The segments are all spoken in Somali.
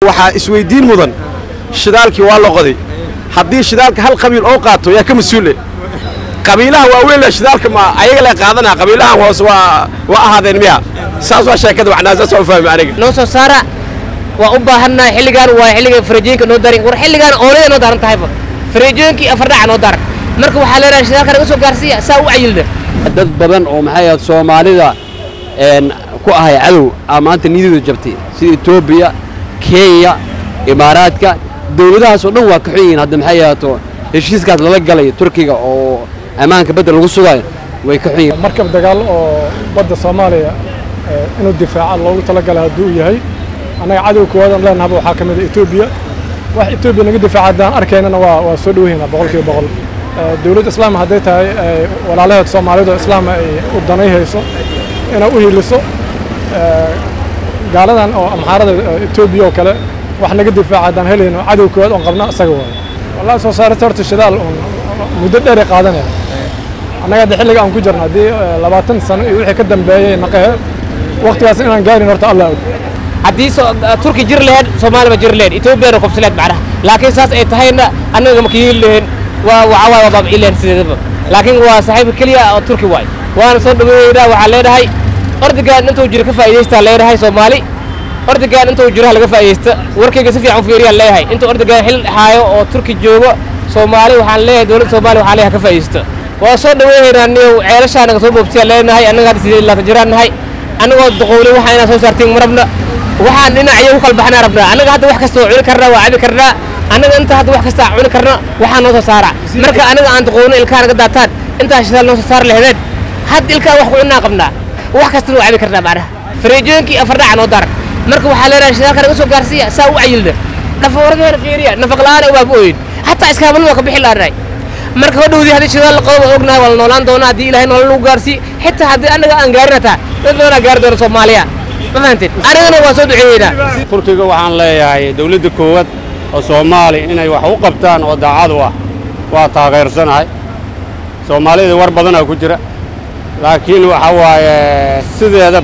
waxaa isweydiin mudan shidaalkii waa la qoday haddii shidaalka hal qabiil oo qaato yaa ka mas-uule qabiilaha waaweyn le shidaalka ma ayaga le qaadanaa qabiilahan hoose waa waa ahaadeen miya saas waa sheekada macnaa saas waa u fahmi aniga noo soo saara waa u baahannahay xilligaan waa xilliga farajiinka noo darin war xilligaan oolada noo daran tahayba farajiinkii afardhaca noo daran marka waxaa leedahay shidaalka naga soo gaarsiiya saa u cayilna dad badan oo maxay ahayd soomaalida een ku ahay cadow aa maanta niyadooda jabtay sida etoobiya kenya imaaraadka dawladahaas oo dhan waa ka xun yihiin hadda maxay ahaato heshiiskaas lala galay turkiga oo ammaanka badda lagu sugayo way ka xun yihiin markab dagaal oo badda soomaaliya eh, inuu difaaca loogu talagalay hadduu yahay annaga cadow koowaadaan leenahaba waxaa ka mid a etoobiya wax etoobiya naga difaaca haddaan arkaynana waa waa soo dhoweyna boqolkiiba boqol Eh, dowladda islaam hadday tahay eh, walaalaheed soomaalidu oo islaam ay u danayhayso inay u hiiliso eh, gaaladan oo amxaarada eh, etoobiya oo kale wax naga difaaca haddaan helayno cadow koowaad oon qabna isaga waayo wallahi soo saarista horta shidaal uun muddo dheer ay qaadanaya annaga hadda xilliga aan ku jirno haddii eh, labaatan sano iyo wixii ka dambeeyey naqahe waqtigaas inaan gaarin horta allah og haddii so- turki jir lahayd soomaali ma jir lahayd etoobiyana qobsi lahayd macnaha laakiin saas ay tahayna annaga ma kiyiin lahayn waa waxaa waay waa baabi'i lahayn sideedaba laakiin waa saaxiibka keliya oo turki waay waana soo dhaweeynaa waxaa leedahay ordigaan intuu jiro ka faa'iidaystaa leedahay soomaali ordigaan intuu jiro ha laga faa'iidaysta warkayga si fiican u fiiriyaan leeyahay intuu ordigaan xil haayo oo turki joogo soomaali waxaan leeyahay dowladda soomaaliya waxaan leeyahay ha ka faa'iidaysta waa soo dhaweeynaa niyow ceelashaa naga soo boobsiyaa leenahay annaga hadda sideed iyo labaatan jiraan nahay annagoo duqowlay waxaa inaa soo saartiin marabna waxaan dhinacyo u kala baxnaa rabnaa annaga hadda wax kasta waa cuni karnaa waa cabi karnaa annaga inta hadda wax kasta cuni karna waxaa noo soo saara marka anaga aan duqowno ilkaha naga daataan intaa shidaal noo soo saar laheedeen hadda ilkaha wax ku cunaa qabnaa wax kastana waa cabi karnaa macnaha farajiinkii afardhaca noo daran marka waxaa leedahay shidaalka naga soo gaarsiiya saa u cayilna dhafooradaheena fiiriya nafaq la'aana waa ku ooyin xataa iskaamalada waa ka bixi laanahay marka hodhowdii haddii shidaal la qodo waa ognahay waa la noolaan doonaa haddii ilaahay nolol lagu gaarsiiy xitaa haddii annaga aan gaarin hataa dad badanaa gaari doona soomaaliya ma fahanteen anigana waa soo duceeyeynaa turkiga waxaan leeyahay dawladda koowaad oo soomaali inay wax u qabtaan oo daacad u ah waa taageersanahay soomaalida war badanaa ku jira laakiin waxa waaye sideeda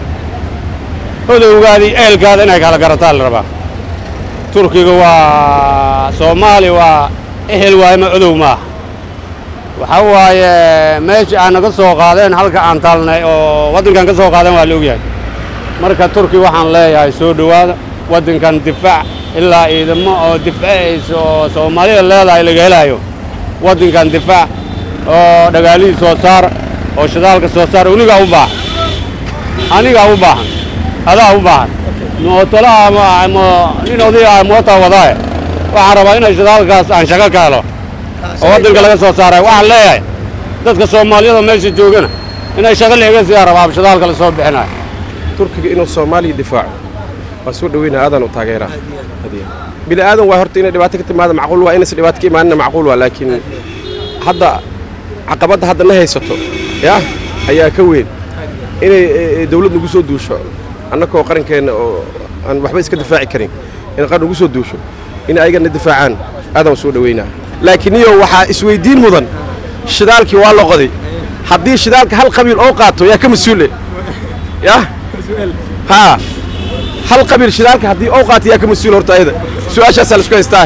hodowgaadii eelkaada inay kala garataa la rabaa turkiga waa soomaali waa ehel waaye ma odow maaha waxa waaye meeshii aan naga soo qaadeen halka aan taalnay oo waddankan ka soo qaadeen waa la ogyahay marka turki waxaan leeyahay soo dhowaada waddankan difaac ilaa ciidamo oo difacaysa oo soomaalida leedahay laga helaayo waddankan difaac oo dhagaalihii soo saar oo shidaalka soo saar unigaa u baahan anigaa u baahan adaa u baahan mootolaha ama ama nin oday ah moota wadaaye waxaan rabaa inay shidaalkaas aan shaqo ka helo oo waddanka laga soo saarayo waxaan leeyahay dadka soomaaliyada meesha joogana inay shaqo leega siyaa rabaa shidaalka la soo bixinayo turkiga inuu soomaaliya difaaco waa soo dhaweynaa aadaan u taageeraa bini aadan waa horta inay dhibaato ka timaada macquul waa inaysan dhibaato ka imaanina macquul waa laakiin hadda caqabadda hadda na haysato yaa ayaa ka weyn inay eh, dawlad nagu soo duusho annakoo qarankeenna oo aan waxba iska difaaci karin in qaran nagu soo duusho in ayagana difaacaan aadaan soo dhaweynaa laakiin iyo waxaa isweydiin mudan shidaalkii waa la qoday haddii shidaalka hal qabiil oo qaato yaa ka mas-uule yah haa hal qabiil shidaalka haddii oo qaato yaa ka mas-uul horta ayada su-aashaasaa la isku haystaa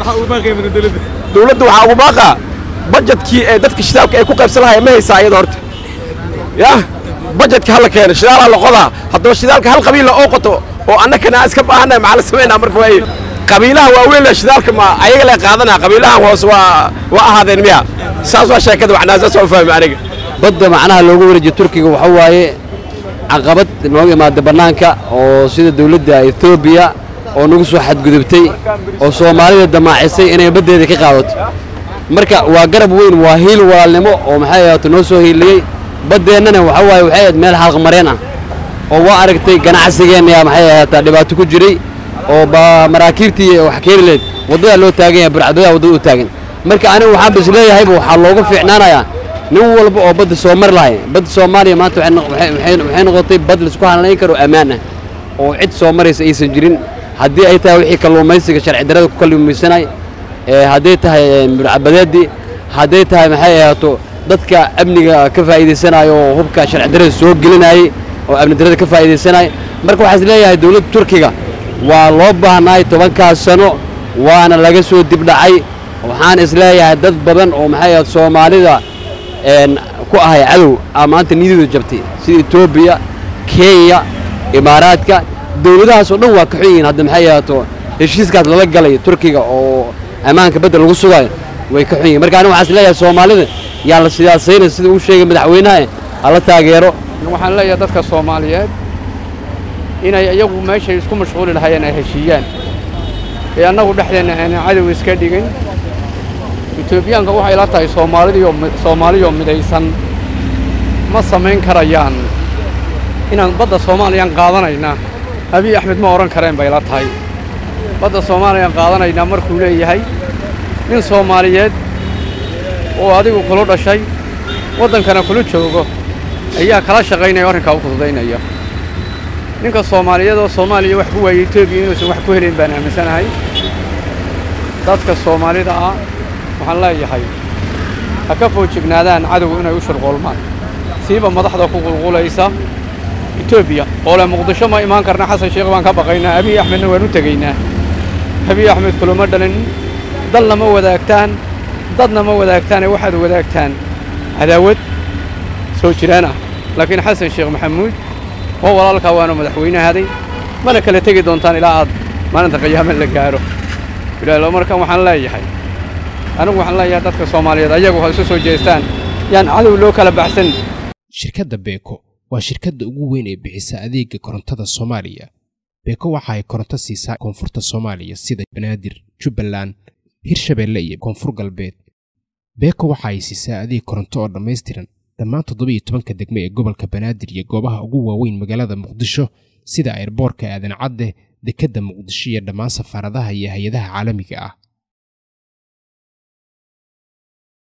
dawladda waxaa ugu baaqaa bajetkii ee dadka shidaalka ay ku qaybsan lahayen ma haysaa ayada horta yah bajetka hala keena shidaal la qodaa haddaba shidaalka hal qabiilla oo qoto oo annakana aan iska baahannahay maxaa la samaynaa marka waaye qabiilaha waaweyn le shidaalka ma ayaga le qaadanaa qabiilahan hoose waa waa ahaadeen miya saas waa sheekada macnaa saas waa u fahmi aniga badda macnaha loogu wareejiyo turkiga waxa waaye caqabad nooga imaada bannaanka oo sida dawladda etoobiya oo nagu soo xadgudubtay oo soomaalida damaacisay inay baddeeda ka qaadato marka waa garab weyn waa hiil walaalnimo oo maxay ahaato noo soo hiiliyey baddeennana waxa waaye waxay ahayd meel xalqmareen ah oo waa aragtay ganacsigeenna maxay ahaataa dhibaato ku jiray oo ba maraakiibtii wax keeni leed waddadaa loo taagan yahay burcadadaa waddada u taagan marka anigu waxaan bas leeyahayba waxaa looga fiicnaanayaa nin walba oo badda soo mari lahay badda soomaaliya maanta waxay noq- waxay- waxay waxay noqotay bad laisku halnayn karo ammaan ah oo cid soo maraysa aysan jirin haddii ay tahay wixii kalluumaysiga sharci darrada ku kalluumaysanay ee hadday tahay ee, burcabadeedii hadday tahay maxay ahaato dadka amniga ka faa'iidaysanayo oo hubka sharci darrada soo gelinayay oo amni darrada ka faa'iidaysanaya marka waxaa is leeyahay dawladda turkiga waa loo baahnaay tobankaas sano waana laga soo dibdhacay waxaan isleeyahay dad badan oo maxay ahayd soomaalida een, ku ahay cadow aa maanta niyadooda jabtay sida etoobiya kenya imaaraadka dowladahaas oo dhan waa ka xun yihiin hadda maxay ahaato heshiiskaas lala galay turkiga oo ammaanka badda lagu sugayo way ka xun yihiin marka aniga waxaan isleeyahay soomaalida yaa la sidaasaynay sida uu sheegay madaxweynaha hala taageero waxaan leeyahay dadka soomaaliyeed inay iyagu meeshay isku mashquuli lahaayeen ay heshiiyaan ee annagu dhexdeenna aanan cadow iska dhigin etoobiyaanka waxay la tahay soomaalidii oo mi- soomaaliyoo midaysan ma samayn karayaan inaan badda soomaaliyaan qaadanaynaa abiy axmed ma odhan kareen bay la tahay badda soomaaliyaan qaadanaynaa markuu leeyahay nin soomaaliyeed oo adigu kula dhashay waddankana kula joogo ayaa kala shaqaynaya oo arrinkaa u fududaynaya ninka soomaaliyeed oo soomaaliya wax ku waayey etoobiya inuusan wax ku helayn baan aaminsanahay dadka soomaalida ah waxaan leeyahay ha ka foojignaadaan cadowga inay u shurqoolmaan siiba madaxda ku qulqulaysa etoobiya oo le muqdisho ma imaan karna xasan sheekh baan ka baqaynaa abiy axmedna waan u tegaynaa abiy axmed kulama dhalin dalna ma wadaagtaan dadna ma wadaagtaane waxaad wadaagtaan cadaawad soo jiraan ah laakiin xasan sheekh maxamuud waa walaalkaa waanu madaxweynahaaday mana kala tegi doontaan ilaa aad maalinta qiyaame la gaaro ilaalo markan waxaan leeyahay anigu waxaan leeyahay dadka soomaaliyeed ayagu ha isu soo jeestaan yaan cadow loo kala baxsan shirkadda beeko waa shirkadda ugu weyn ee bixisa adeega korontada soomaaliya beeko waxa ay koronto siisaa koonfurta soomaaliya sida banaadir jubbaland hirshabeelle iyo koonfur galbeed beeko waxa ay siisaa adeeg koronto oo dhammaystiran dhammaan toddobiyo tobanka degme ee gobolka banaadir iyo goobaha ugu waaweyn magaalada muqdisho sida airboorka aadan cadde dekedda muqdisho iyo dhammaan safaaradaha iyo hay-adaha caalamiga ah